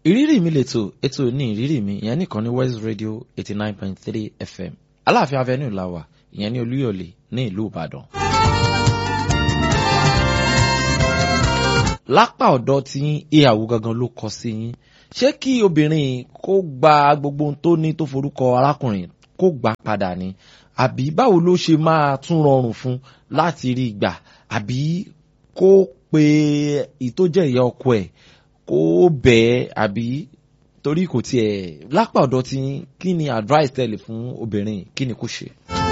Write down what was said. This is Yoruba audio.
ìrírí mi lètò ètò ní ìrírí mi ìyẹn nìkan ní west radio eighty nine point three fm aláàfin avenue la wà ìyẹn ní olúyọ̀lé ní ìlú ìbàdàn. lápá ọ̀dọ̀ tí ìyàwó gangan ló kọ sí yín ṣé kí obìnrin kó gba gbogbo ohun tó ní tó forúkọ arákùnrin kó gbà padà ni àbí báwo ló ṣe máa tún rọrùn fún láti rí gbà àbí kó pe ìtójẹ́ ìyá ọkọ ẹ̀ kó bẹ́ẹ̀ àbí torí kò tiẹ̀ lápá ọ̀dọ̀ tí kí ni advice tẹ̀lé fún obìnrin kí ni kó ṣe.